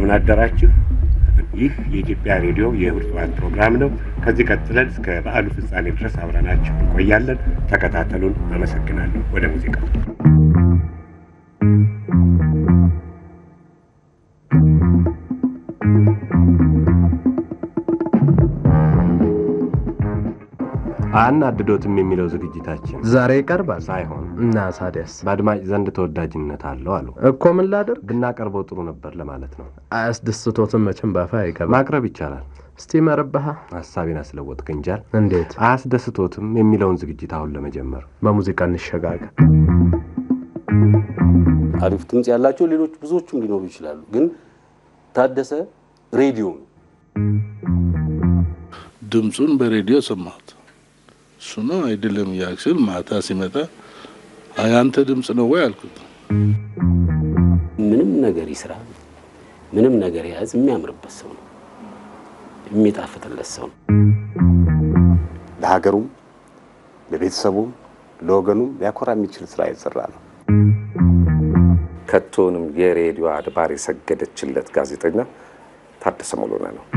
እንደምን አደራችሁ። ይህ የኢትዮጵያ ሬዲዮ የእሁድ ጠዋት ፕሮግራም ነው። ከዚህ ቀጥለን እስከ በዓሉ ፍጻሜ ድረስ አብረናችሁ እንቆያለን። ተከታተሉን። አመሰግናለሁ። ወደ ሙዚቃ አናድዶትም የሚለው ዝግጅታችን ዛሬ ይቀርባል ሳይሆን እና ታዲያስ በአድማጭ ዘንድ ተወዳጅነት አለው አሉ። እኮ ምን ላድርግ? ብናቀርበው ጥሩ ነበር ለማለት ነው። አያስደስቶትም መቼም ባፋ አይገባ። ማቅረብ ይቻላል። እስቲ መረባሃ ሀሳቤን አስለወጥ ክንጃል። እንዴት አያስደስቶትም የሚለውን ዝግጅት አሁን ለመጀመር በሙዚቃ እንሸጋገር። አሪፍ ድምፅ ያላቸው ሌሎች ብዙዎቹም ሊኖሩ ይችላሉ። ግን ታደሰ ሬዲዮ ነው። ድምፁን በሬዲዮ ሰማሁት። እሱ ነው አይደለም እያልኩ ማታ ሲመጣ አይ አንተ ድምፅ ነው ወይ አልኩት። ምንም ነገር ይስራ፣ ምንም ነገር የያዝ የሚያምርበት ሰው ነው፣ የሚጣፍጥለት ሰው ነው። ለሀገሩም ለቤተሰቡም ለወገኑም ሊያኮራ የሚችል ስራ የሰራ ነው። ከቶንም የሬዲዮ አድባር የሰገደችለት ጋዜጠኛ ታደሰ ሙሉነህ ነው።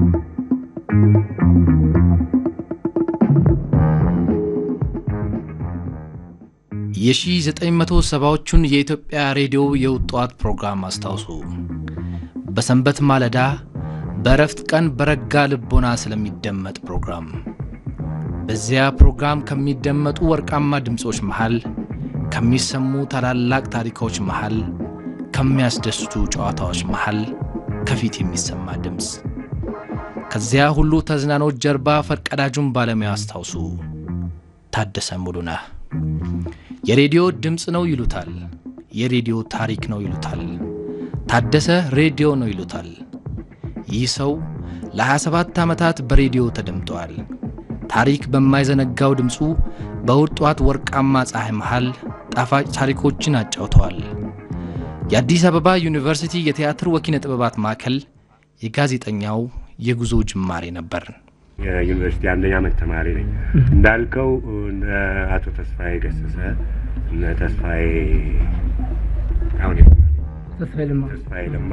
የ1970ዎቹን የኢትዮጵያ ሬዲዮ የውጧት ፕሮግራም አስታውሱ። በሰንበት ማለዳ በእረፍት ቀን በረጋ ልቦና ስለሚደመጥ ፕሮግራም። በዚያ ፕሮግራም ከሚደመጡ ወርቃማ ድምፆች መሃል፣ ከሚሰሙ ታላላቅ ታሪኮች መሃል፣ ከሚያስደስቱ ጨዋታዎች መሃል ከፊት የሚሰማ ድምፅ። ከዚያ ሁሉ ተዝናኖት ጀርባ ፈርቀዳጁን ባለሙያ አስታውሱ። ታደሰ ሙሉነህ የሬዲዮ ድምፅ ነው ይሉታል። የሬዲዮ ታሪክ ነው ይሉታል። ታደሰ ሬዲዮ ነው ይሉታል። ይህ ሰው ለ27 ዓመታት በሬዲዮ ተደምጠዋል። ታሪክ በማይዘነጋው ድምፁ በእሁድ ጠዋት ወርቃማ ፀሐይ መሃል ጣፋጭ ታሪኮችን አጫውተዋል። የአዲስ አበባ ዩኒቨርሲቲ የቲያትር ወኪነ ጥበባት ማዕከል የጋዜጠኛው የጉዞ ጅማሬ ነበር። የዩኒቨርሲቲ አንደኛ ዓመት ተማሪ ነኝ። እንዳልከው እነ አቶ ተስፋዬ ገሰሰ እነ ተስፋዬ አሁን ተስፋዬ ለማ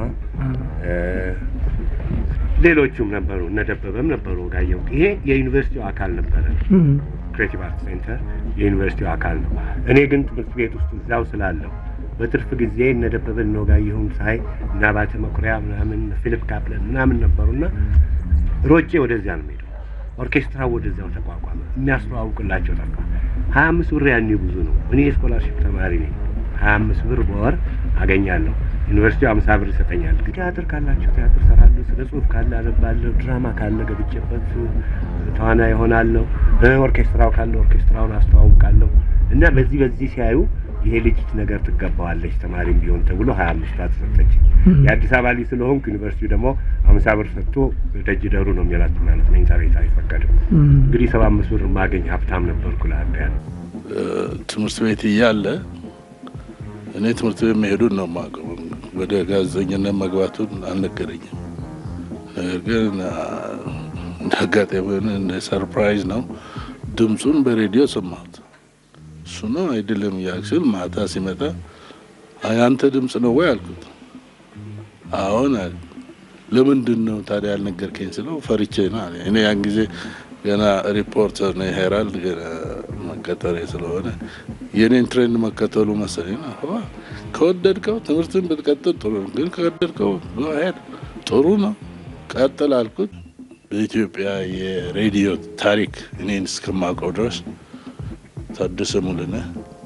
ሌሎቹም ነበሩ፣ እነ ደበበም ነበሩ። ጋየው ይሄ የዩኒቨርሲቲው አካል ነበረ። ክሬቲቭ አርት ሴንተር የዩኒቨርሲቲው አካል ነው። እኔ ግን ትምህርት ቤት ውስጥ እዛው ስላለሁ በትርፍ ጊዜ እነ ደበበን ነው ጋየሁም ሳይ እና ባተ መኩሪያ ምናምን ፊሊፕ ካፕለን ምናምን ነበሩና ሮጬ ወደዚያ ነው የምሄደው። ኦርኬስትራ ወደዚያው ተቋቋመ። የሚያስተዋውቅላቸው ጠፋ። ሀያ አምስት ብር ያኔ ብዙ ነው። እኔ የስኮላርሽፕ ተማሪ ነኝ። ሀያ አምስት ብር በወር አገኛለሁ። ዩኒቨርሲቲው አምሳ ብር ይሰጠኛል። ቲያትር ካላቸው ቲያትር ሰራለሁ። ስነ ጽሁፍ ካለ አነባለሁ። ድራማ ካለ ገብቼበት ተዋና ይሆናለሁ። ኦርኬስትራው ካለ ኦርኬስትራውን አስተዋውቃለሁ። እና በዚህ በዚህ ሲያዩ ይሄ ልጅ ነገር ትገባዋለች ተማሪም ቢሆን ተብሎ ሀያ አምስት ብር ተሰጠች። የአዲስ አበባ ልጅ ስለሆንኩ ዩኒቨርሲቲው ደግሞ አምሳ ብር ሰጥቶ ደጅ ደሩ ነው የሚላት ማለት መኝታ ቤት አይፈቀድም። እንግዲህ ሰባ አምስት ብር ማገኝ ሀብታም ነበርኩ። ለአንድ ያለ ትምህርት ቤት እያለ እኔ ትምህርት ቤት መሄዱን ነው የማውቀው። ወደ ጋዜጠኝነት መግባቱን አልነገረኝም። ነገር ግን እንደ አጋጣሚ እንደ ሰርፕራይዝ ነው ድምፁን በሬዲዮ ሰማሁት። እሱ ነው አይደለም እያልኩ ማታ ሲመጣ አይ አንተ ድምፅ ነው ወይ አልኩት። አሁን አለ። ለምንድን ነው ታዲያ ያልነገርከኝ ስለው ፈርቼ ነው አለ። እኔ ያን ጊዜ ገና ሪፖርተር ነው ሄራልድ ገና መቀጠሬ ስለሆነ የኔን ትሬንድ መከተሉ መሰለኝ ነው። ከወደድከው ትምህርትን ብትቀጥል ጥሩ ነው፣ ግን ከወደድከው ሄድ ጥሩ ነው ቀጥል አልኩት። በኢትዮጵያ የሬዲዮ ታሪክ እኔን እስከማውቀው ድረስ ታደሰ ሙሉነህ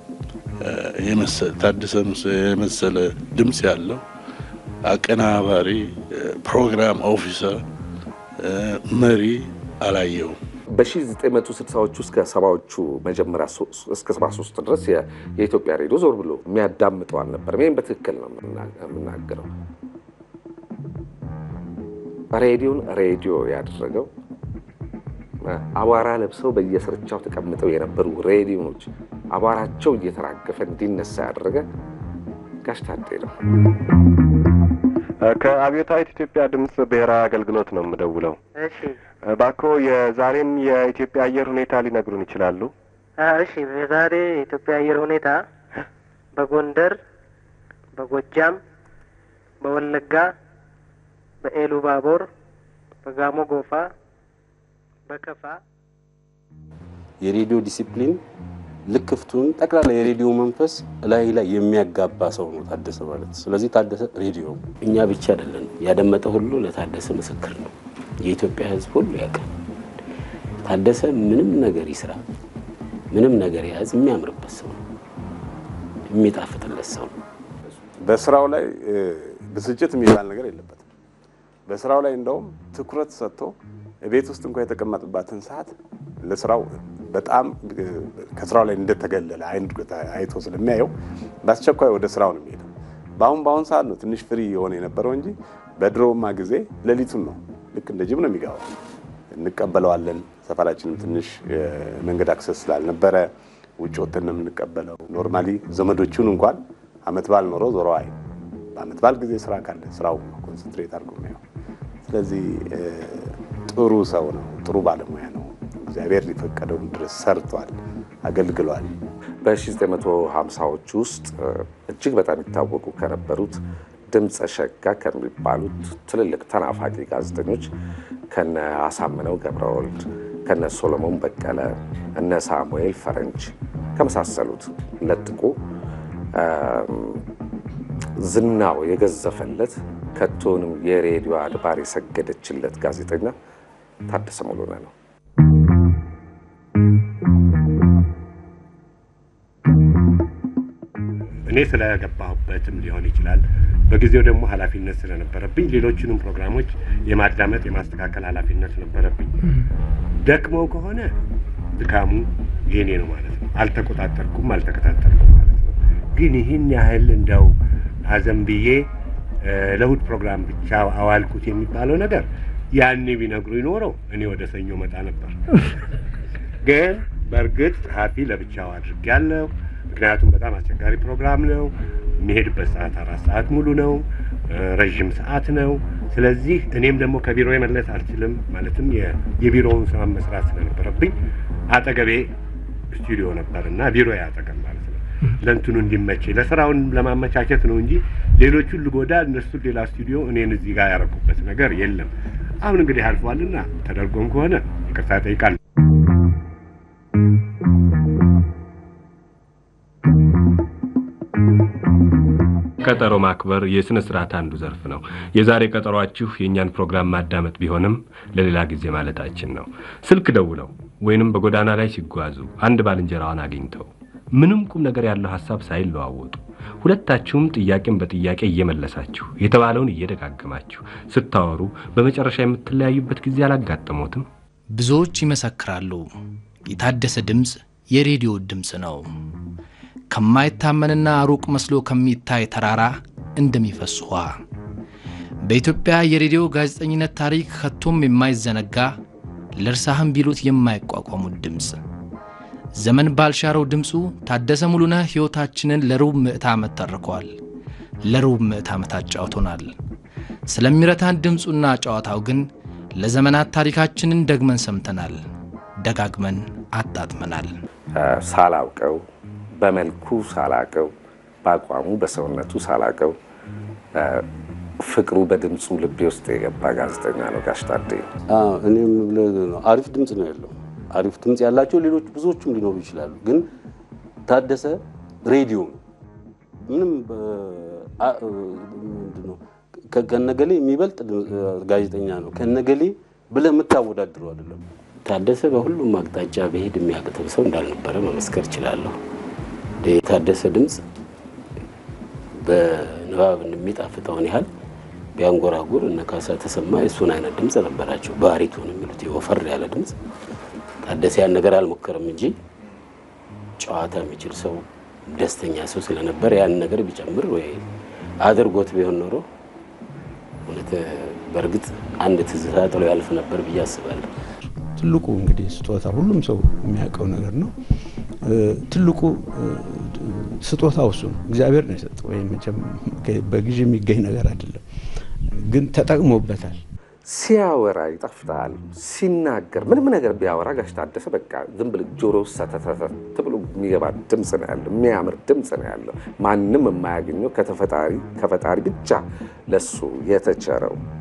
ታደሰ የመሰለ ድምፅ ያለው አቀናባሪ፣ ፕሮግራም ኦፊሰር፣ መሪ አላየውም። በ1960ዎቹ እስከ ሰባዎቹ መጀመሪያ እስከ 73 ድረስ የኢትዮጵያ ሬዲዮ ዞር ብሎ የሚያዳምጠው አልነበረም። ይህም በትክክል ነው የምናገረው። ሬዲዮን ሬዲዮ ያደረገው አቧራ ለብሰው በየስርቻው ተቀምጠው የነበሩ ሬዲዮኖች አቧራቸው እየተራገፈ እንዲነሳ ያደረገ ጋሽ ታዴ ነው። ከአብዮታዊት ኢትዮጵያ ድምፅ ብሔራዊ አገልግሎት ነው የምደውለው። እሺ እባክዎ የዛሬን የኢትዮጵያ አየር ሁኔታ ሊነግሩን ይችላሉ? እሺ የዛሬ የኢትዮጵያ አየር ሁኔታ በጎንደር፣ በጎጃም፣ በወለጋ፣ በኤሉ ባቦር፣ በጋሞ ጎፋ፣ በከፋ የሬዲዮ ዲሲፕሊን ልክፍቱን ጠቅላላ የሬዲዮ መንፈስ ላይ ላይ የሚያጋባ ሰው ነው ታደሰ ማለት። ስለዚህ ታደሰ ሬዲዮ እኛ ብቻ አይደለን ያደመጠ ሁሉ ለታደሰ ምስክር ነው። የኢትዮጵያ ሕዝብ ሁሉ ያውቃል። ታደሰ ምንም ነገር ይስራ፣ ምንም ነገር ያዝ የሚያምርበት ሰው ነው፣ የሚጣፍጥለት ሰው ነው። በስራው ላይ ብስጭት የሚባል ነገር የለበትም። በስራው ላይ እንደውም ትኩረት ሰጥቶ ቤት ውስጥ እንኳ የተቀመጥባትን ሰዓት ለስራው በጣም ከስራው ላይ እንደተገለለ አይቶ ስለሚያየው በአስቸኳይ ወደ ስራው ነው የሚሄደው። በአሁን በአሁን ሰዓት ነው ትንሽ ፍሪ የሆነ የነበረው እንጂ በድሮማ ጊዜ ሌሊቱን ነው ልክ እንደ ጅብ ነው የሚገባው። እንቀበለዋለን። ሰፈራችንም ትንሽ መንገድ አክሰስ ስላልነበረ ውጭ ወተን ነው የምንቀበለው። ኖርማሊ ዘመዶቹን እንኳን አመት በዓል ኖሮ ዞሮ አይ በአመት በዓል ጊዜ ስራ ካለ ስራው ኮንሰንትሬት አድርጎ ነው። ስለዚህ ጥሩ ሰው ነው፣ ጥሩ ባለሙያ ነው። እግዚአብሔር ሊፈቀደውን ድረስ ሰርቷል፣ አገልግሏል። በ1950ዎች ውስጥ እጅግ በጣም ይታወቁ ከነበሩት ድምፀ ሸጋ ከሚባሉት ትልልቅ ተናፋቂ ጋዜጠኞች ከነ አሳምነው ገብረወልድ፣ ከነ ሶሎሞን በቀለ፣ እነ ሳሙኤል ፈረንጅ ከመሳሰሉት ለጥቆ ዝናው የገዘፈለት ከቶንም የሬዲዮ አድባር የሰገደችለት ጋዜጠኛ ታደሰ ሙሉነህ ነው። እኔ ስለገባሁበትም ሊሆን ይችላል። በጊዜው ደግሞ ኃላፊነት ስለነበረብኝ ሌሎችንም ፕሮግራሞች የማዳመጥ የማስተካከል ኃላፊነት ነበረብኝ። ደክመው ከሆነ ድካሙ የኔ ነው ማለት ነው። አልተቆጣጠርኩም፣ አልተከታተልኩም ማለት ነው። ግን ይህን ያህል እንደው አዘንብዬ ለእሑድ ፕሮግራም ብቻ አዋልኩት የሚባለው ነገር ያኔ ቢነግሩ ይኖረው እኔ ወደ ሰኞ መጣ ነበር። ግን በእርግጥ ጸሐፊ ለብቻው አድርጌያለሁ። ምክንያቱም በጣም አስቸጋሪ ፕሮግራም ነው። የሚሄድበት ሰዓት አራት ሰዓት ሙሉ ነው፣ ረዥም ሰዓት ነው። ስለዚህ እኔም ደግሞ ከቢሮ መለስ አልችልም። ማለትም የቢሮውን ስራ መስራት ስለነበረብኝ አጠገቤ ስቱዲዮ ነበር እና ቢሮ አጠገብ ማለት ነው። ለእንትኑ እንዲመቼ ለስራውን ለማመቻቸት ነው እንጂ ሌሎቹን ልጎዳ እነሱን ሌላ ስቱዲዮ እኔን እዚህ ጋር ያረኩበት ነገር የለም። አሁን እንግዲህ አልፏልና ተደርጎም ከሆነ ይቅርታ እጠይቃለሁ። ቀጠሮ ማክበር የሥነ ሥርዓት አንዱ ዘርፍ ነው። የዛሬ ቀጠሯችሁ የእኛን ፕሮግራም ማዳመጥ ቢሆንም ለሌላ ጊዜ ማለታችን ነው። ስልክ ደውለው ወይንም በጎዳና ላይ ሲጓዙ አንድ ባልንጀራዋን አግኝተው ምንም ቁም ነገር ያለው ሐሳብ ሳይለዋወጡ ሁለታችሁም ጥያቄን በጥያቄ እየመለሳችሁ የተባለውን እየደጋገማችሁ ስታወሩ በመጨረሻ የምትለያዩበት ጊዜ አላጋጠሞትም? ብዙዎች ይመሰክራሉ። የታደሰ ድምፅ የሬዲዮ ድምፅ ነው። ከማይታመንና ሩቅ መስሎ ከሚታይ ተራራ እንደሚፈስ ውሃ በኢትዮጵያ የሬዲዮ ጋዜጠኝነት ታሪክ ከቶም የማይዘነጋ ለእርሳህም ቢሉት የማይቋቋሙት ድምፅ ዘመን ባልሻረው ድምፁ ታደሰ ሙሉነህ ሕይወታችንን ለሩብ ምዕት ዓመት ተርኳል። ለሩብ ምዕት ዓመት አጫውቶናል። ስለሚረታን ድምፁና ጨዋታው ግን ለዘመናት ታሪካችንን ደግመን ሰምተናል፣ ደጋግመን አጣጥመናል። ሳላውቀው በመልኩ ሳላቀው በአቋሙ በሰውነቱ ሳላቀው ፍቅሩ በድምፁ ልቤ ውስጥ የገባ ጋዜጠኛ ነው ጋሽ ታዴ። እኔም አሪፍ ድምፅ ነው ያለው። አሪፍ ድምፅ ያላቸው ሌሎች ብዙዎቹም ሊኖሩ ይችላሉ። ግን ታደሰ ሬዲዮ ነው። ምንም ምንድነው ከነገሌ የሚበልጥ ጋዜጠኛ ነው ከነገሌ ብለህ የምታወዳድረው አይደለም። ታደሰ በሁሉም አቅጣጫ በሄድ የሚያቅተው ሰው እንዳልነበረ መመስከር እችላለሁ። የታደሰ ድምፅ በንባብ እንደሚጣፍጠውን ያህል ቢያንጎራጉር እነ ካሳ ተሰማ የእሱን አይነት ድምፅ ነበራቸው። ባሪቶን የሚሉት ወፈር ያለ ድምፅ። ታደሰ ያን ነገር አልሞከርም እንጂ ጨዋታ የሚችል ሰው፣ ደስተኛ ሰው ስለነበር ያን ነገር ቢጨምር ወይ አድርጎት ቢሆን ኖሮ እውነት በእርግጥ አንድ ትዝታ ጥሎ ያልፍ ነበር ብዬ አስባለሁ። ትልቁ እንግዲህ ስጦታ ሁሉም ሰው የሚያውቀው ነገር ነው። ትልቁ ስጦታው እሱ ነው። እግዚአብሔር ነው የሰጠው። ወይም መቼም በግዥ የሚገኝ ነገር አይደለም፣ ግን ተጠቅሞበታል። ሲያወራ ይጣፍጣል። ሲናገር ምንም ነገር ቢያወራ ጋሽ ታደሰ በቃ ዝም ብለህ ጆሮ ሰተተተ ብሎ የሚገባ ድምፅ ነው ያለው። የሚያምር ድምፅ ነው ያለው። ማንም የማያገኘው ከተፈጣሪ ከፈጣሪ ብቻ ለሱ የተቸረው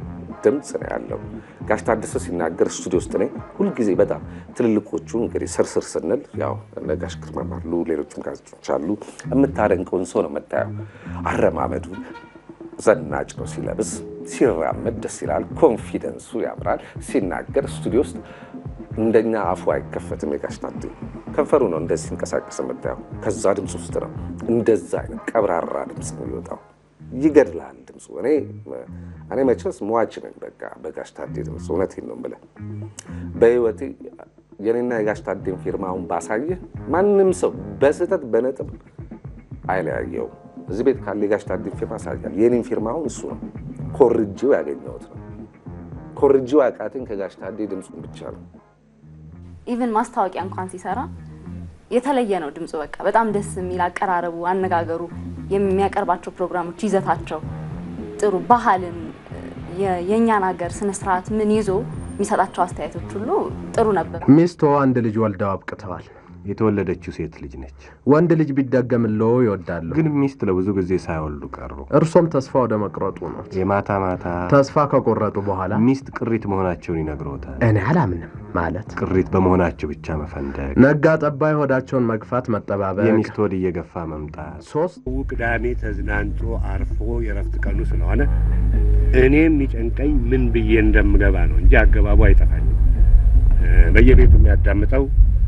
ድምፅ ነው ያለው። ጋሽ ታደሰ ሲናገር ስቱዲዮ ውስጥ እኔ ሁልጊዜ በጣም ትልልቆቹ እንግዲህ ስርስር ስንል ያው እነ ጋሽ ግርማም አሉ፣ ሌሎችም ጋዜጦች አሉ። የምታደንቀውን ሰው ነው የምታየው። አረማመዱ ዘናጭ ነው። ሲለብስ ሲራመድ ደስ ይላል። ኮንፊደንሱ ያምራል። ሲናገር ስቱዲዮ ውስጥ እንደኛ አፉ አይከፈትም። የጋሽ ታዴ ከንፈሩ ነው እንደዚህ ሲንቀሳቀስ የምታየው። ከዛ ድምፅ ውስጥ ነው እንደዛ አይነት ቀብራራ ድምፅ ነው የሚወጣው። ይገድላል ድምፁ። እኔ እኔ መቼስ ሟች ነኝ በቃ በጋሽ ታዴ ድምፅ። እውነቴን ነው የምልህ በህይወቴ የኔና የጋሽ ታዴን ፊርማውን ባሳየህ ማንም ሰው በስህተት በነጥብ አይለያየውም። እዚህ ቤት ካለ የጋሽ ታዴ ፊርማ ሳያል የኔን ፊርማውን እሱ ነው ኮርጂው ያገኘሁት ነው። ኮርጂው አቃተኝ ከጋሽ ታዴ ድምፁን ብቻ ነው። ኢቭን ማስታወቂያ እንኳን ሲሰራ የተለየ ነው ድምፁ። በቃ በጣም ደስ የሚል አቀራረቡ፣ አነጋገሩ፣ የሚያቀርባቸው ፕሮግራሞች ይዘታቸው ጥሩ ባህልን የእኛን ሀገር ስነስርዓት ምን ይዞ የሚሰጣቸው አስተያየቶች ሁሉ ጥሩ ነበር። ሚስቶ አንድ ልጅ ወልደው አብቅተዋል። የተወለደችው ሴት ልጅ ነች። ወንድ ልጅ ቢደገምልዎ ይወዳሉ። ግን ሚስት ለብዙ ጊዜ ሳይወልዱ ቀሩ። እርሶም ተስፋ ወደ መቁረጡ ነው። የማታ ማታ ተስፋ ከቆረጡ በኋላ ሚስት ቅሪት መሆናቸውን ይነግሮታል። እኔ አላምንም ማለት ቅሪት በመሆናቸው ብቻ መፈንደቅ፣ ነጋ ጠባይ ሆዳቸውን መግፋት፣ መጠባበቅ፣ የሚስት ሆድ እየገፋ መምጣት። ሶስት ቅዳሜ ተዝናንቶ አርፎ የረፍት ቀኑ ስለሆነ እኔ የሚጨንቀኝ ምን ብዬ እንደምገባ ነው እንጂ አገባቡ አይጠፋኝም። በየቤቱ የሚያዳምጠው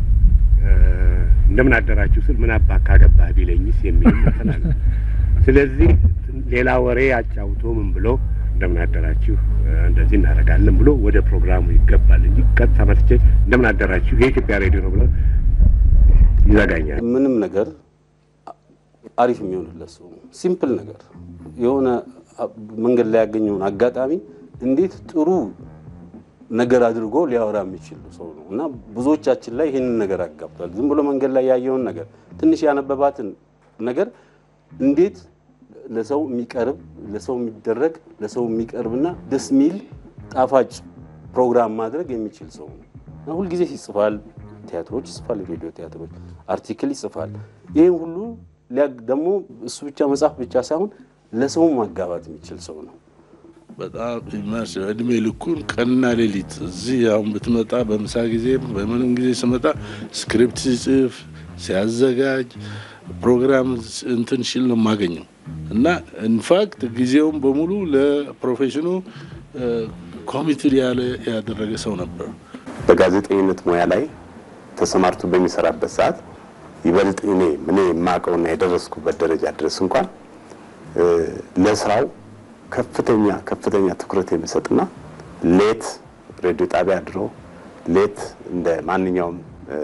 እንደምን አደራችሁ ስል ምን አባ ካገባህ ቢለኝስ የሚል እንትን አለ። ስለዚህ ሌላ ወሬ አጫውቶ ምን ብሎ እንደምን አደራችሁ እንደዚህ እናደርጋለን ብሎ ወደ ፕሮግራሙ ይገባል እንጂ ቀጥታ መጥቼ እንደምን አደራችሁ የኢትዮጵያ ሬዲዮ ነው ብሎ ይዘጋኛል። ምንም ነገር አሪፍ የሚሆንለት ሰው ነው። ሲምፕል ነገር የሆነ መንገድ ላይ ያገኘውን አጋጣሚ እንዴት ጥሩ ነገር አድርጎ ሊያወራ የሚችል ሰው ነው እና ብዙዎቻችን ላይ ይህንን ነገር አጋብቷል። ዝም ብሎ መንገድ ላይ ያየውን ነገር ትንሽ ያነበባትን ነገር እንዴት ለሰው የሚቀርብ ለሰው የሚደረግ ለሰው የሚቀርብና ደስ የሚል ጣፋጭ ፕሮግራም ማድረግ የሚችል ሰው ነው እና ሁልጊዜ ይጽፋል፣ ቲያትሮች ይጽፋል፣ ሬዲዮ ቲያትሮች፣ አርቲክል ይጽፋል። ይህን ሁሉ ደግሞ እሱ ብቻ መጽሐፍ ብቻ ሳይሆን ለሰው ማጋባት የሚችል ሰው ነው። በጣም ኢማስ እድሜ ልኩን ቀንና ሌሊት እዚህ አሁን ብትመጣ በምሳ ጊዜ በምንም ጊዜ ስመጣ ስክሪፕት ሲጽፍ ሲያዘጋጅ ፕሮግራም እንትን ሲል ነው የማገኘው እና ኢንፋክት ጊዜውን በሙሉ ለፕሮፌሽኑ ኮሚትድ ያለ ያደረገ ሰው ነበር። በጋዜጠኝነት ሙያ ላይ ተሰማርቶ በሚሰራበት ሰዓት ይበልጥ እኔ ምን የማውቀውና የደረስኩበት ደረጃ ድረስ እንኳን ለስራው ከፍተኛ ከፍተኛ ትኩረት የሚሰጥና ሌት ሬዲዮ ጣቢያ አድሮ ሌት እንደ ማንኛውም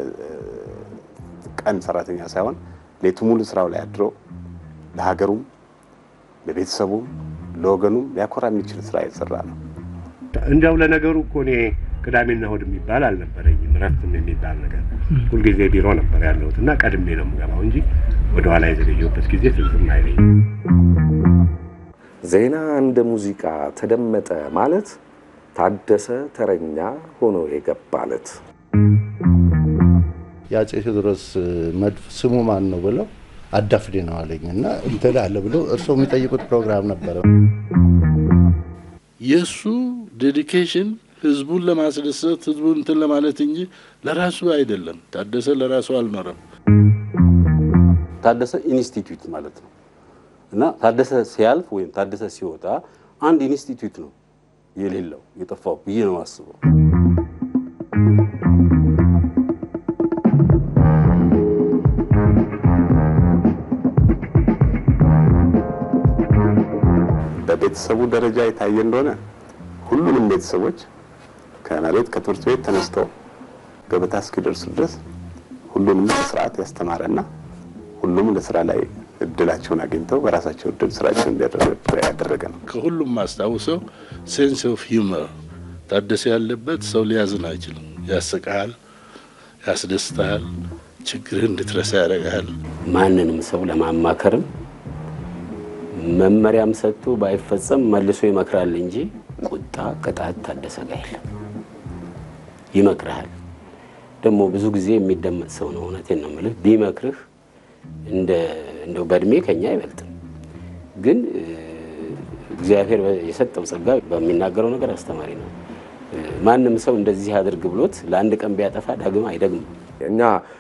ቀን ሰራተኛ ሳይሆን ሌቱ ሙሉ ስራው ላይ አድሮ ለሀገሩም ለቤተሰቡም ለወገኑም ሊያኮራ የሚችል ስራ የሰራ ነው። እንዲያው ለነገሩ እኮ እኔ ቅዳሜና እሑድ የሚባል አልነበረኝም። እረፍትም የሚባል ነገር ሁልጊዜ ቢሮ ነበር ያለሁት እና ቀድሜ ነው የምገባው እንጂ ወደኋላ የዘገየሁበት ጊዜ ትዝም አይለኝም። ዜና እንደ ሙዚቃ ተደመጠ ማለት ታደሰ ተረኛ ሆኖ የገባለት የአፄ ቴዎድሮስ መድፍ ስሙ ማን ነው ብለው አዳፍዴ ነው አለኝ እና እንትን አለ ብሎ እርስዎ የሚጠይቁት ፕሮግራም ነበረ። የእሱ ዴዲኬሽን ህዝቡን ለማስደሰት ህዝቡን እንትን ለማለት እንጂ ለራሱ አይደለም። ታደሰ ለራሱ አልኖረም። ታደሰ ኢንስቲትዩት ማለት ነው እና ታደሰ ሲያልፍ ወይም ታደሰ ሲወጣ አንድ ኢንስቲትዩት ነው የሌለው የጠፋው ብዬ ነው አስበው። በቤተሰቡ ደረጃ የታየ እንደሆነ ሁሉንም ቤተሰቦች ከመሬት ከትምህርት ቤት ተነስተው ገበታ እስኪደርሱ ድረስ ሁሉንም በስርዓት ያስተማረና ሁሉም ለስራ ላይ እድላቸውን አግኝተው በራሳቸው እድል ስራቸውን እንዲያደርጉ ያደረገ ነው። ከሁሉም ማስታውሰው ሴንስ ኦፍ ሂውመር ታደሰ ያለበት ሰው ሊያዝን አይችልም። ያስቅሃል፣ ያስደስትሃል፣ ችግርህ እንድትረሳ ያደርግሃል። ማንንም ሰው ለማማከርም መመሪያም ሰጥቶ ባይፈጸም መልሶ ይመክራል እንጂ ቁጣ፣ ቅጣት ታደሰ ጋር የለም። ይመክርሃል። ደግሞ ብዙ ጊዜ የሚደመጥ ሰው ነው። እውነቴን ነው የምልህ። ቢመክርህ እንደ እንደው በእድሜ ከኛ አይበልጥም፣ ግን እግዚአብሔር የሰጠው ጸጋ በሚናገረው ነገር አስተማሪ ነው። ማንም ሰው እንደዚህ አድርግ ብሎት ለአንድ ቀን ቢያጠፋ ዳግም አይደግም። እኛ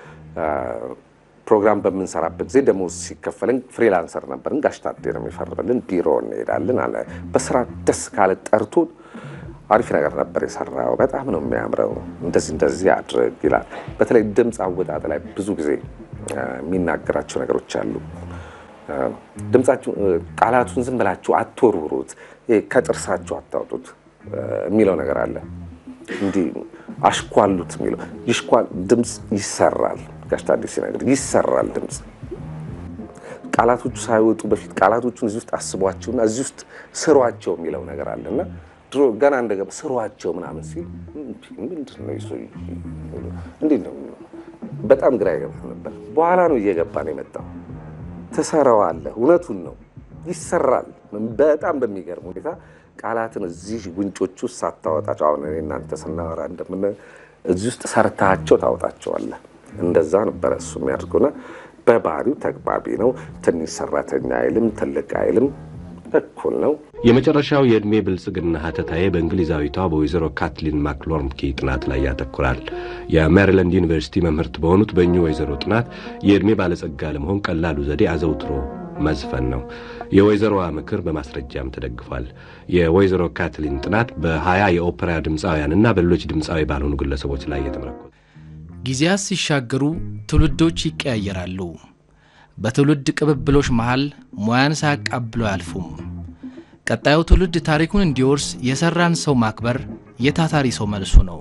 ፕሮግራም በምንሰራበት ጊዜ ደሞዝ ሲከፈልን ፍሪላንሰር ነበርን። ጋሽ ታዴ ነው የሚፈርምልን። ቢሮ እንሄዳለን አለ። በስራ ደስ ካለ ጠርቶ አሪፍ ነገር ነበር የሰራው፣ በጣም ነው የሚያምረው፣ እንደዚህ እንደዚህ አድርግ ይላል። በተለይ ድምፅ አወጣጥ ላይ ብዙ ጊዜ የሚናገራቸው ነገሮች አሉ። ድምፃችሁ ቃላቱን ዝም ብላችሁ አትወርውሩት፣ ከጥርሳችሁ አታውጡት የሚለው ነገር አለ። እንዲህ አሽኳሉት የሚለው ይሽኳል። ድምፅ ይሰራል። ጋሽ ታዴ ሲነግር ይሰራል ድምፅ ቃላቶቹ ሳይወጡ በፊት ቃላቶቹን እዚህ ውስጥ አስቧቸውና እዚህ ውስጥ ስሯቸው የሚለው ነገር አለና ድሮ ገና እንደገባ ስሯቸው ምናምን ሲል ምንድን ነው ይዞ እንዴት ነው በጣም ግራ ይገባ ነበር። በኋላ ነው እየገባ ነው የመጣው። ትሰራዋለህ። እውነቱን ነው ይሰራል። በጣም በሚገርም ሁኔታ ቃላትን እዚህ ጉንጮች ውስጥ ሳታወጣቸው አሁን እኔ እናንተ ስናወራ እንደምን እዚህ ውስጥ ሰርታቸው ታወጣቸዋለህ። እንደዛ ነበረ እሱ የሚያደርገውና በባህሪው ተግባቢ ነው። ትንሽ ሰራተኛ አይልም፣ ትልቅ አይልም፣ እኩል ነው። የመጨረሻው የዕድሜ ብልጽግና ሀተታዬ በእንግሊዛዊቷ በወይዘሮ ካትሊን ማክሎርምኪ ጥናት ላይ ያተኩራል። የሜሪላንድ ዩኒቨርሲቲ መምህርት በሆኑት በእኚሁ ወይዘሮ ጥናት የዕድሜ ባለጸጋ ለመሆን ቀላሉ ዘዴ አዘውትሮ መዝፈን ነው። የወይዘሮዋ ምክር በማስረጃም ተደግፏል። የወይዘሮ ካትሊን ጥናት በሀያ የኦፔራ ድምፃውያንና በሌሎች ድምፃዊ ባልሆኑ ግለሰቦች ላይ የተመረኮዘ ጊዜያት ሲሻገሩ ትውልዶች ይቀያየራሉ። በትውልድ ቅብብሎች መሃል ሙያን ሳያቃብለው አያልፉም። ቀጣዩ ትውልድ ታሪኩን እንዲወርስ የሰራን ሰው ማክበር የታታሪ ሰው መልሱ ነው።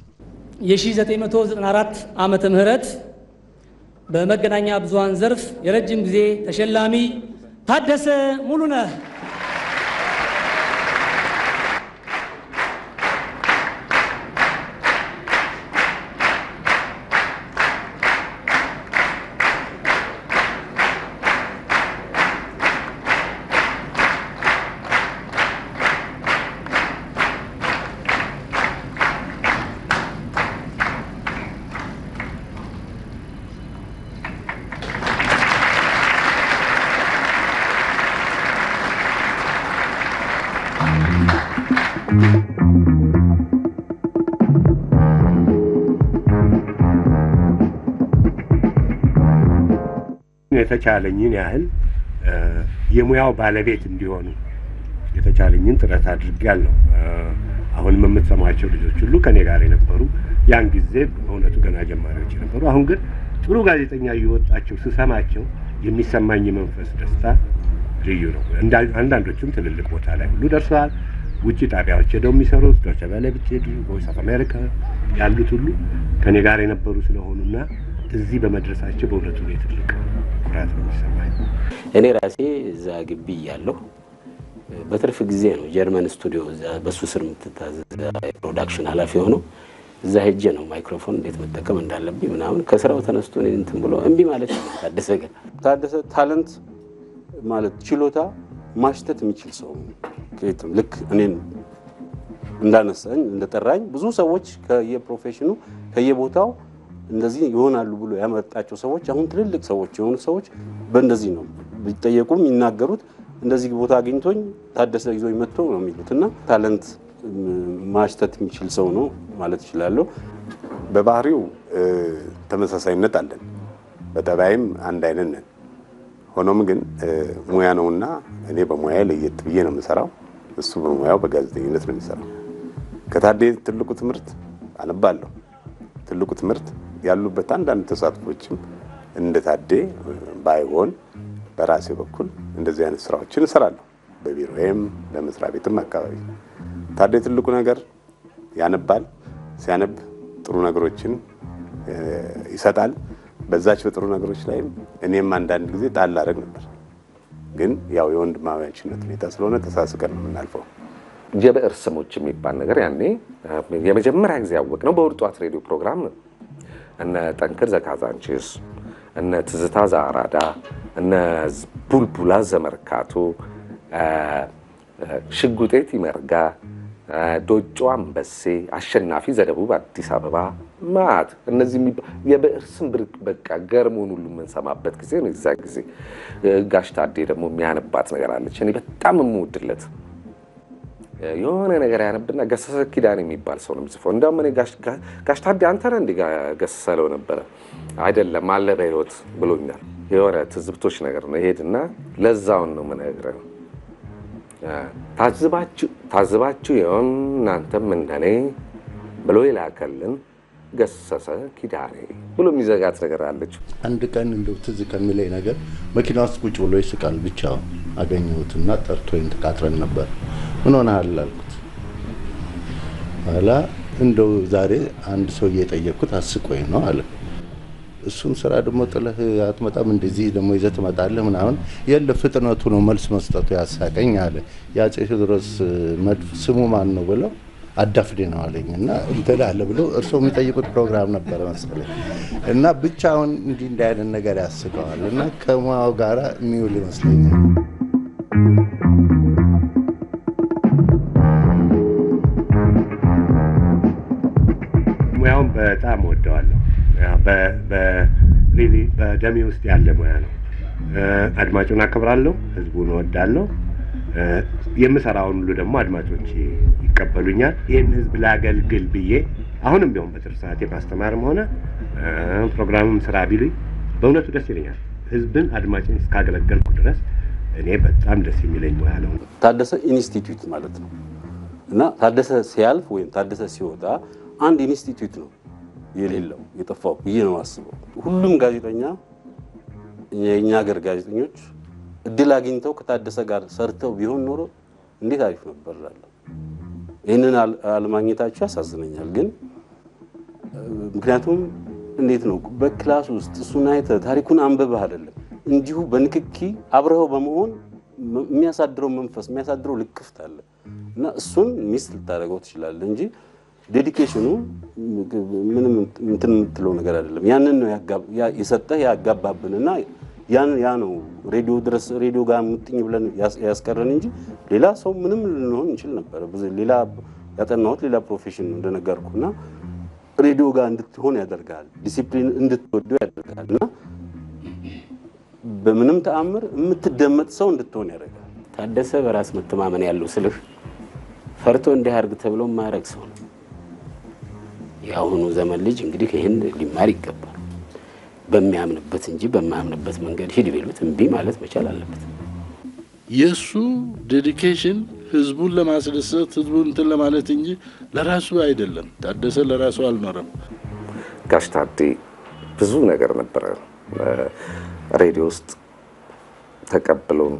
የ1994 ዓመተ ምህረት በመገናኛ ብዙሃን ዘርፍ የረጅም ጊዜ ተሸላሚ ታደሰ ሙሉነህ የተቻለኝን ያህል የሙያው ባለቤት እንዲሆኑ የተቻለኝን ጥረት አድርጌያለሁ። አሁንም የምትሰማቸው ልጆች ሁሉ ከኔ ጋር የነበሩ ያን ጊዜ በእውነቱ ገና ጀማሪዎች የነበሩ፣ አሁን ግን ጥሩ ጋዜጠኛ እየወጣቸው ስሰማቸው የሚሰማኝ የመንፈስ ደስታ ልዩ ነው። አንዳንዶቹም ትልልቅ ቦታ ላይ ሁሉ ደርሰዋል። ውጭ ጣቢያዎች ሄደው የሚሰሩት ዶቼ ቬለ ብትሄዱ፣ ቮይስ ኦፍ አሜሪካ ያሉት ሁሉ ከኔ ጋር የነበሩ ስለሆኑና እዚህ በመድረሳቸው በእውነቱ ላይ ትልቅ ኩራት ነው የሚሰማኝ። እኔ ራሴ እዛ ግቢ እያለሁ በትርፍ ጊዜ ነው ጀርመን ስቱዲዮ በሱ ስር የምትታዘዝ የፕሮዳክሽን ኃላፊ ሆነው እዛ ሄጄ ነው ማይክሮፎን እንዴት መጠቀም እንዳለብኝ ምናምን ከስራው ተነስቶ እኔን እንትን ብሎ እምቢ ማለት ነው። ታደሰ ግን ታደሰ ታለንት ማለት ችሎታ ማሽተት የሚችል ሰው ከየትም ልክ እኔን እንዳነሳኝ እንደጠራኝ ብዙ ሰዎች ከየፕሮፌሽኑ ከየቦታው እንደዚህ ይሆናሉ ብሎ ያመጣቸው ሰዎች አሁን ትልልቅ ሰዎች የሆኑ ሰዎች በእንደዚህ ነው ቢጠየቁ የሚናገሩት እንደዚህ ቦታ አግኝቶኝ ታደሰ ይዞኝ መጥቶ ነው የሚሉት እና ታለንት ማሽተት የሚችል ሰው ነው ማለት እችላለሁ። በባህሪው ተመሳሳይነት አለን፣ በጠባይም አንድ አይነት ነን። ሆኖም ግን ሙያ ነውና እኔ በሙያ ለየት ብዬ ነው የምሰራው፣ እሱ በሙያው በጋዜጠኝነት ነው የሚሰራው። ከታዴ ትልቁ ትምህርት አነባለሁ። ትልቁ ትምህርት ያሉበት አንዳንድ ተሳትፎችም እንደ ታዴ ባይሆን በራሴ በኩል እንደዚህ አይነት ስራዎችን እሰራለሁ፣ በቢሮዬም በመስሪያ ቤትም አካባቢ። ታዴ ትልቁ ነገር ያነባል። ሲያነብ ጥሩ ነገሮችን ይሰጣል። በዛች በጥሩ ነገሮች ላይም እኔም አንዳንድ ጊዜ ጣል አደረግ ነበር። ግን ያው የወንድማማችነት ሁኔታ ስለሆነ ተሳስቀን ነው የምናልፈው። የብዕር ስሞች የሚባል ነገር ያኔ የመጀመሪያ ጊዜ ያወቅነው በእሑድ ጠዋት ሬዲዮ ፕሮግራም ነው። እነ ጠንክር ዘካዛንቺስ፣ እነ ትዝታ ዘአራዳ፣ እነ ቡልቡላ ዘመርካቶ፣ ሽጉጤት ይመርጋ፣ ዶጮ አንበሴ፣ አሸናፊ ዘደቡብ አዲስ አበባ ማት እነዚህ የብዕር ስም ብርቅ በቃ ገርሞን ሁሉ የምንሰማበት ጊዜ ነው። የዛ ጊዜ ጋሽ ታዴ ደግሞ የሚያነባት ነገር አለች። እኔ በጣም የምወድለት የሆነ ነገር ያነብና ገሰሰ ኪዳን የሚባል ሰው ነው የሚጽፈው። እንዲያውም እኔ ጋሽ ታዴ አንተ ነህ እንዲህ ገሰሰ ለው ነበረ አይደለም አለ በህይወት ብሎኛል። የሆነ ትዝብቶች ነገር ነው። ይሄድና ለዛውን ነው የምነግርህ። ታዝባችሁ የሆን እናንተም እንደኔ ብሎ ይላከልን ገሰሰ ኪዳኔ ብሎ የሚዘጋት ነገር አለች። አንድ ቀን እንደው ትዝ ከሚለኝ ነገር መኪና ውስጥ ቁጭ ብሎ ይስቃል ብቻውን አገኘሁትና ጠርቶኝ ተቃጥረን ነበር። ምን ሆነሃል አልኩት። ኋላ እንደው ዛሬ አንድ ሰው እየጠየቅኩት አስቆኝ ነው አለ። እሱን ስራ ደግሞ ጥለህ አትመጣም፣ እንደዚህ ደግሞ ይዘህ ትመጣለህ ምናምን። የለ ፍጥነቱ ነው መልስ መስጠቱ ያሳቀኝ አለ። የአፄ ቴዎድሮስ መድፍ ስሙ ማን ነው ብለው አዳፍዴ ነው አለኝ እና እንትን አለ ብለው እርስዎ የሚጠይቁት ፕሮግራም ነበረ መሰለኝ እና ብቻውን እንዲህ እንዲህ አይነት ነገር ያስቀዋል እና ከሙያው ጋራ የሚውል ይመስለኛል። ሙያውን በጣም ወደዋለሁ። በሪሊ በደሜ ውስጥ ያለ ሙያ ነው። አድማጩን አከብራለሁ፣ ህዝቡን እወዳለሁ። የምሰራውን ሁሉ ደግሞ አድማጮች ይቀበሉኛል። ይህን ህዝብ ላገልግል ብዬ አሁንም ቢሆን በትርፍ ሰዓቴ ማስተማርም ሆነ ፕሮግራምም ስራ ቢሉኝ በእውነቱ ደስ ይለኛል። ህዝብን አድማጭን እስካገለገልኩ ድረስ እኔ በጣም ደስ የሚለኝ ሙያ ነው። ታደሰ ኢንስቲትዩት ማለት ነው እና ታደሰ ሲያልፍ ወይም ታደሰ ሲወጣ አንድ ኢንስቲትዩት ነው የሌለው የጠፋው ብዬ ነው አስበው። ሁሉም ጋዜጠኛ የእኛ ሀገር ጋዜጠኞች እድል አግኝተው ከታደሰ ጋር ሰርተው ቢሆን ኖሮ እንዴት አሪፍ ነበር እላለሁ። ይህንን አለማግኘታቸው ያሳዝነኛል። ግን ምክንያቱም እንዴት ነው በክላስ ውስጥ እሱን አይተህ ታሪኩን አንብበህ አይደለም እንዲሁ በንክኪ አብረኸው በመሆን የሚያሳድረው መንፈስ የሚያሳድረው ልክፍት አለ እና እሱን ሚስ ልታደርገው ትችላለህ እንጂ ዴዲኬሽኑ ምንም እንትን የምትለው ነገር አይደለም። ያንን ነው የሰጠህ ያጋባብንና ያን ያ ነው ሬዲዮ ድረስ ሬዲዮ ጋር ሙጥኝ ብለን ያስቀረን እንጂ ሌላ ሰው ምንም ልንሆን እንችል ነበረ። ሌላ ያጠናሁት ሌላ ፕሮፌሽን ነው እንደነገርኩ እና ሬዲዮ ጋር እንድትሆን ያደርጋል፣ ዲሲፕሊን እንድትወደው ያደርጋል እና በምንም ተአምር የምትደመጥ ሰው እንድትሆን ያደርጋል። ታደሰ በራስ መተማመን ያለው ስልህ ፈርቶ እንዲህ አድርግ ተብሎ የማያደርግ ሰው ነው። የአሁኑ ዘመን ልጅ እንግዲህ ይህን ሊማር ይገባል። በሚያምንበት እንጂ በማያምንበት መንገድ ሂድ ቢሉት እምቢ ማለት መቻል አለበት። የእሱ ዴዲኬሽን ህዝቡን ለማስደሰት ህዝቡን እንትን ለማለት እንጂ ለራሱ አይደለም። ታደሰ ለራሱ አልኖረም። ጋሽ ታዴ ብዙ ነገር ነበረ ሬዲዮ ውስጥ ተቀብሎን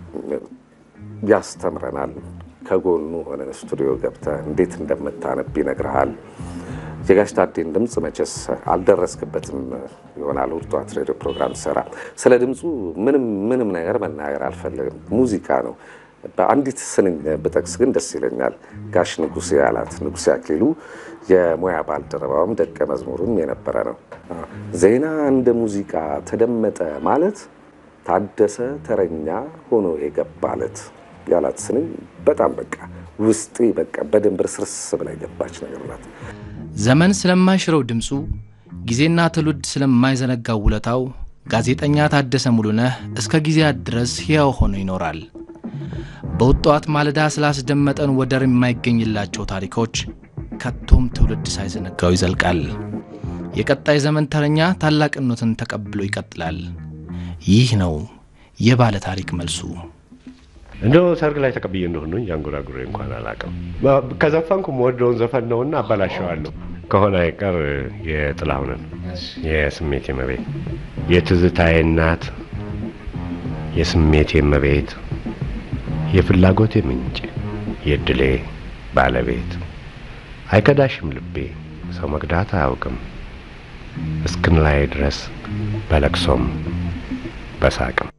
ያስተምረናል። ከጎኑ ሆነን ስቱዲዮ ገብተህ እንዴት እንደምታነብ ይነግርሃል። የጋሽ ታዴን ድምፅ መቼስ አልደረስክበትም ይሆናል። እሑድ ጠዋት ሬዲዮ ፕሮግራም ሰራ። ስለ ድምፁ ምንም ምንም ነገር መናገር አልፈልግም። ሙዚቃ ነው። በአንዲት ስንኝ ብጠቅስ ግን ደስ ይለኛል። ጋሽ ንጉሴ ያላት ንጉሴ አክሊሉ የሙያ ባልደረባውም ደቀ መዝሙሩም የነበረ ነው። ዜና እንደ ሙዚቃ ተደመጠ ማለት ታደሰ ተረኛ ሆኖ የገባለት ያላት ስንኝ በጣም በቃ ውስጤ በቃ በደንብ ርስርስ ብላ የገባች ነገር ናት። ዘመን ስለማይሽረው ድምፁ ጊዜና ትውልድ ስለማይዘነጋው ውለታው ጋዜጠኛ ታደሰ ሙሉነህ እስከ ጊዜያት ድረስ ሕያው ሆኖ ይኖራል። በውጠዋት ማለዳ ስላስደመጠን ወደር የማይገኝላቸው ታሪኮች ከቶም ትውልድ ሳይዘነጋው ይዘልቃል። የቀጣይ ዘመን ተረኛ ታላቅነትን ተቀብሎ ይቀጥላል። ይህ ነው የባለ ታሪክ መልሱ። እንደው ሰርግ ላይ ተቀብዬ እንደሆነ ያንጎራጉሬ እንኳን አላውቅም። ከዘፈንኩ የምወደውን ዘፈን ነውና አበላሸዋለሁ። ከሆነ አይቀር የጥላሁንን የስሜቴ መቤት፣ የትዝታዬ እናት፣ የስሜቴ መቤት፣ የፍላጎቴ ምንጭ፣ የድሌ ባለቤት፣ አይከዳሽም ልቤ ሰው መክዳት አያውቅም እስክን ላይ ድረስ በለቅሶም በሳቅም